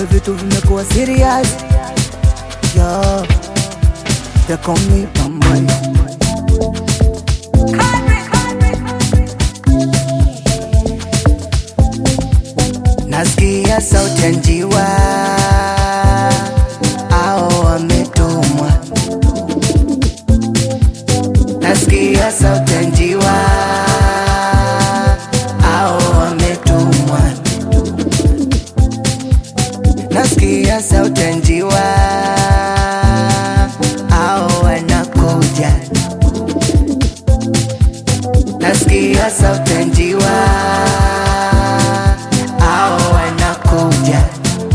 kumbe vitu vimekuwa serious yo they call me Bambari nasikia sauti ya njiwa ao wametumwa nasikia sauti ya njiwa ao wametumwa nasikia sauti ya njiwa ao wanakuja nasikia sauti ya njiwa ao wanakuja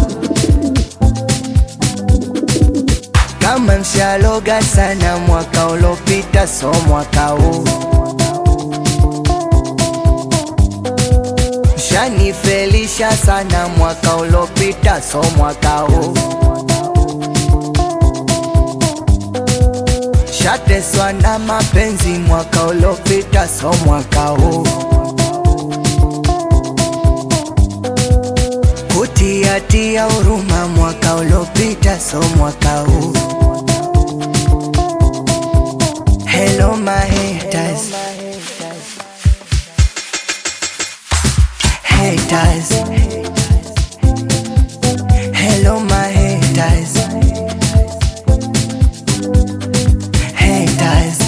kama mshaloga sana mwaka ulopita so mwaka huu mshanifelisha sana mwaka ulopita so mwaka huu shateswa na mapenzi mwaka ulopita so mwaka huu kutiatia huruma mwaka ulopita so mwaka huu Hello my haters Haters Hello my haters Haters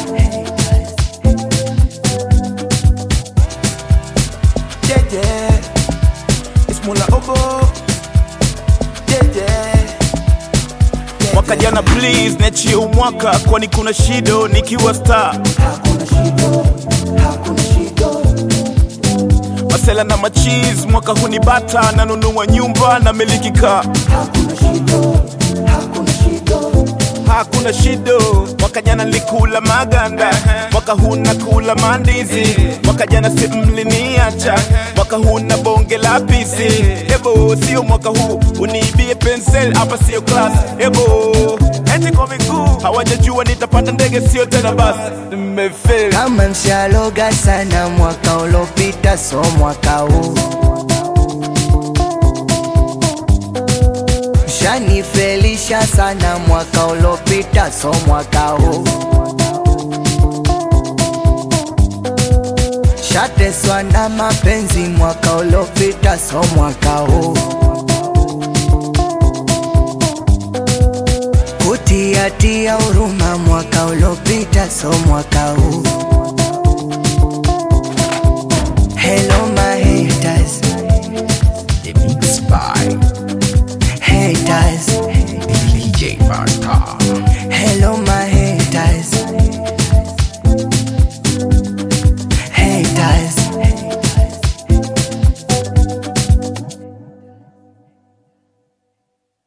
Jeje, it's Mula Obo. Jeje. Mwaka jana please niachie umwaka kwani kuna shido nikiwa star Hakuna shida Hakuna shida masela na machiz mwaka hunibata nanunua nyumba na miliki kaa Hakuna shida Hakuna shida hakuna shido mwaka jana nilikula maganda mwaka huu nakula mandizi mwaka jana si mliniacha mwaka huu na bonge la pisi ebo sio mwaka huu uniibie pensel hapa sio class ebo eti kwa miguu hawajajua nitapanda ndege sio tena basi nimefeli kama mshaloga sana mwaka ulopita so mwaka huu mshanifelisha sana mwaka ulopita so mwaka huu shateswa na mapenzi mwaka ulopita so mwaka huu kutiatia huruma mwaka ulopita so mwaka huu Hello my haters